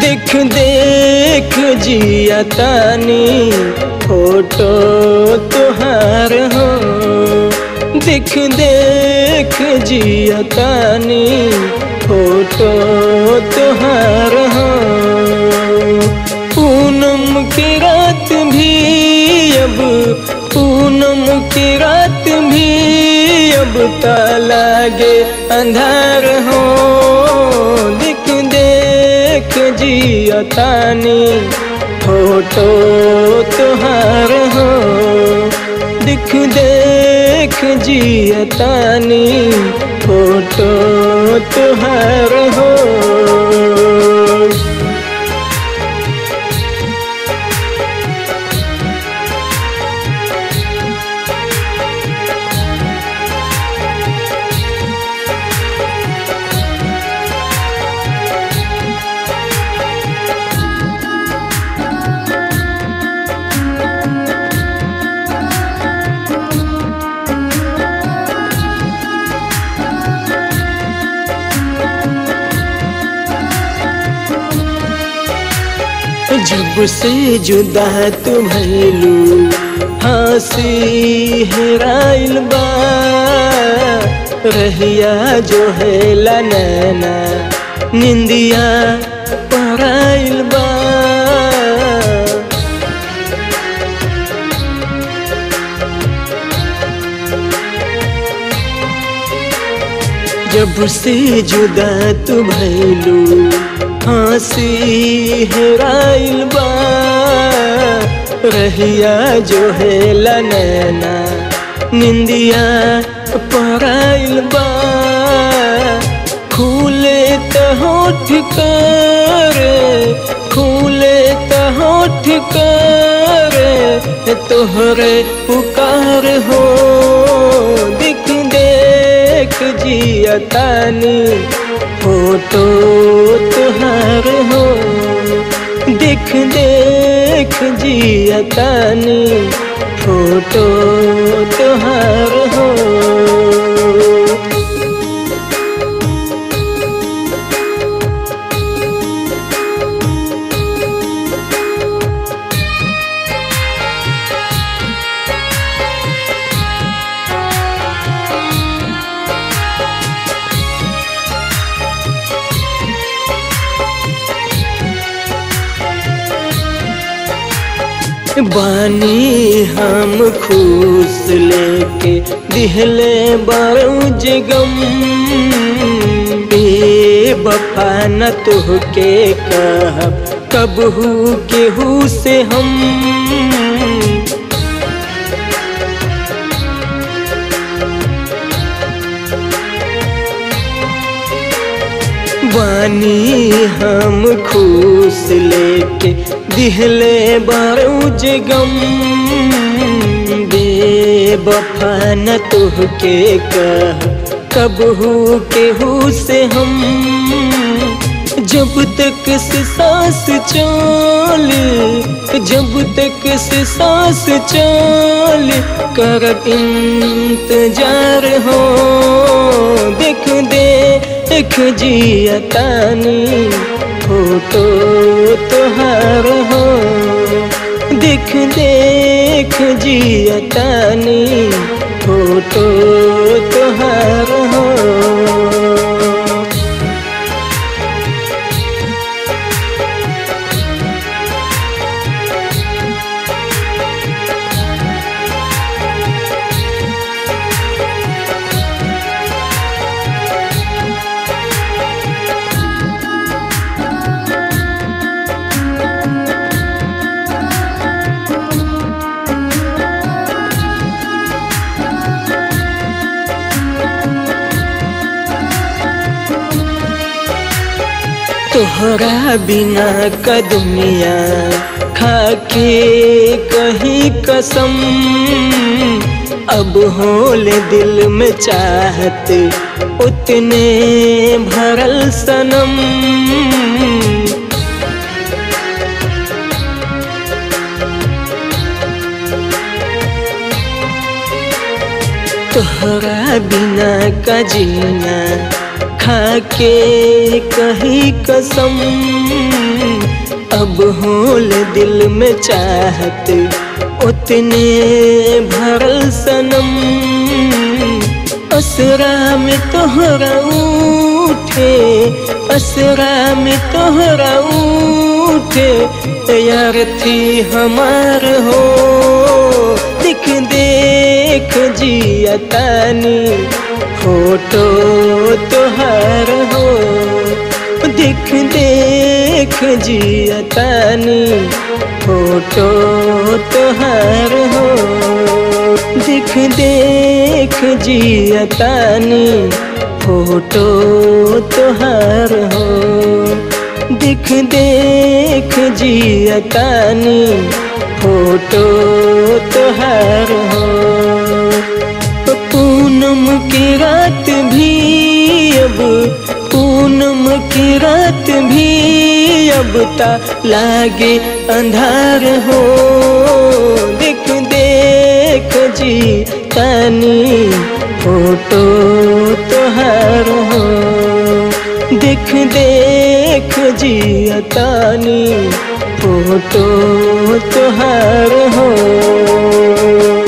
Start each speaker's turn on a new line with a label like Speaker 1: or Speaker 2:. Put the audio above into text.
Speaker 1: देख देख जिया तानी फोटो तुहार हो देख देख जिया तानी फोटो तुहार हो पूनम की रात भी अब पूनम की रात भी अब तालागे अंधार हो दिख देख जिया तानी फोटो तुहार हो दिख देख जिया तानी फोटो तुहार हो जब से जुदा तू भैलू हंसी हेराइल बा रहिया जो है नैना निंदिया पराइल बा जब से जुदा तू भैलू हंसी हेराइल बा रहिया जो है नैना निंदिया पराइल बा खूले त होठ कर खूले त होठ कर तोहरे पुकार हो दिख देख जिया तानी फोटो तुहार हो देख देख जिया तानी फोटो तुहार हो बानी हम खुश लेके दिहले बारूज गम बेवफा न तुहके कहब कबहू केहू से हम बानी हम खुश लेके दिहले बारूज गम बेवफा न तुहके कह कबहू केहू से हम जब तक से सांस चल जब तक से सांस चल कर इंतजार हो देख दे देख जिया तानी फोटो तुहार हो देख देख जिया तानी फोटो तुहार हो तोहरा बिना का दुनिया खाके कहीं कसम अब होले दिल में चाहत उतने भरल सनम तोहरा बिना का जीना खाके कही कसम अब होल दिल में चाहत उतने भरल सनम असरा में तोहरा उठे असरा में तोहरा उठे यार थी हमार हो दिख देख जिया तानी फोटो तोहार हो दिख देख जिया तानी फोटो तोहार हो दिख देख जिया तानी फोटो तोहार हो दिख देख जिया तानी फोटो तोहार हो पूनम की रात भी अब पूनम की रात भी अब ता लागे अंधार हो देख देख जी तानी फोटो तोहार हो देख देख जी तानी फोटो तोहार हो